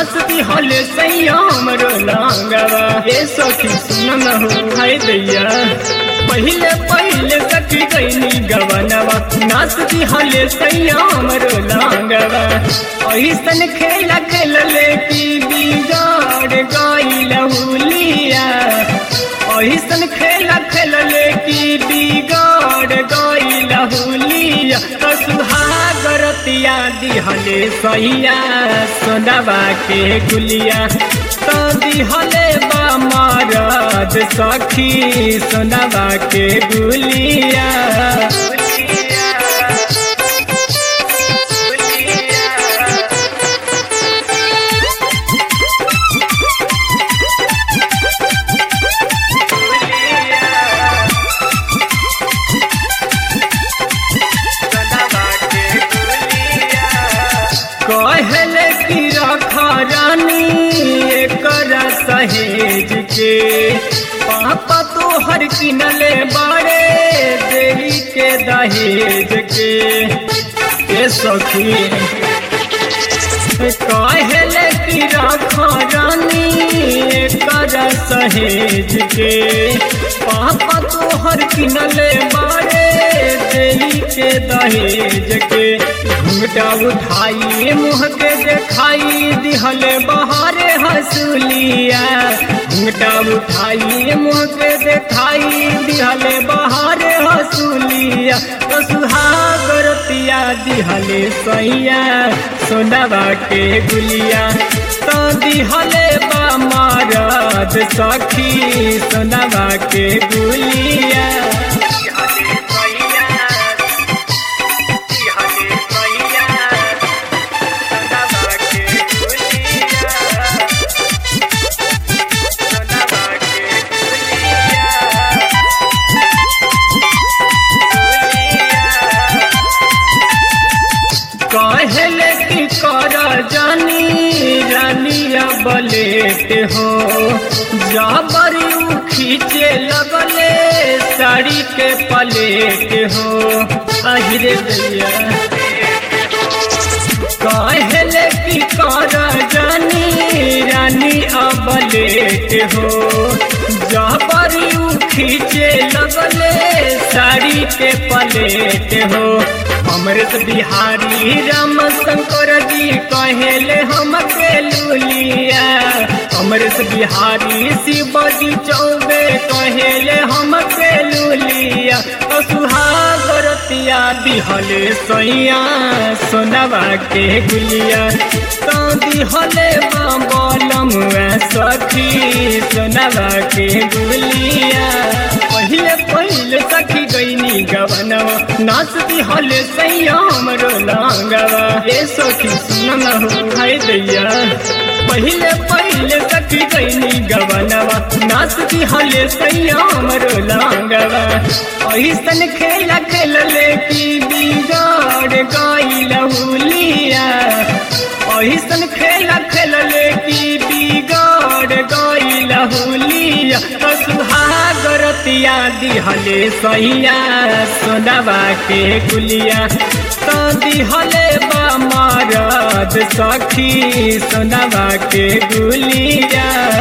नाच दिहले सैया हमरो लांगवा ए सखी सुन न हो हाय दैया पहिले पहिले सखी गईनी गवनवा नाच दिहले सैया हमरो लांगवा ऐसन खेला खेलले की बिगाड़ गई लहुलिया ऐसन खेला खेलले की बिगाड़ गई लहुलिया सुहागरतिया दिहले सैया सोनवा के गुलिया तो दिहले बा मरद सखी सोनवा के गुलिया कहले की रखा रानी कर सहेज के पापा तो हर किनले बड़े देवी के दहेज के ए सखी कहले की रखा रानी कर सहेज के पापा तो हर किनले बड़े देवी के दहेज के घूंघटा उठाई मुँह के देखाई दिहले बहारे हंसुलिया घूंघटा उठाई मुँह के देखाई दिहले बहारे हंसुलिया तो सुहागरतिया दिहले सैया सोनवा के गुलिया तो दिहले बा मरद सखी सोनवा के गुलिया कहले की कर जानी रानिया बलेट हो जबरी खींचे लगले साड़ी के पलेट हो अजरे दैया कहले की कर जानी रानी अबलेट हो जबरी खींचे लगले साड़ी के पलेट हो अमृत बिहारी राम शंकर जी कहेले हम के लुलिया अमृत बिहारी शिव जी चौबे कहेले हम के लुलिया तो सुहागरतिया दिहले सैया सोनवा के गुलिया तो दिहले बलम सखी सोनवा के गुलिया पहिले पहिले सखी गईनी गवनवा नाच दिहले सैया हमरो लांगवा ए सखी सुन न हो हाय दैया पहिले पहिले सखी गईनी गवनवा नाच दिहले सैया हमरो लांगवा ऐसन खेला खेलले की बिगाड़ गई लहुलिया ऐसन खेला खेलले की बिगाड़ गई लहुलिया सुहागरतिया दिहले सैया सोनवा के गुलिया तो दिहले बा मरद सखी सोनवा के गुलिया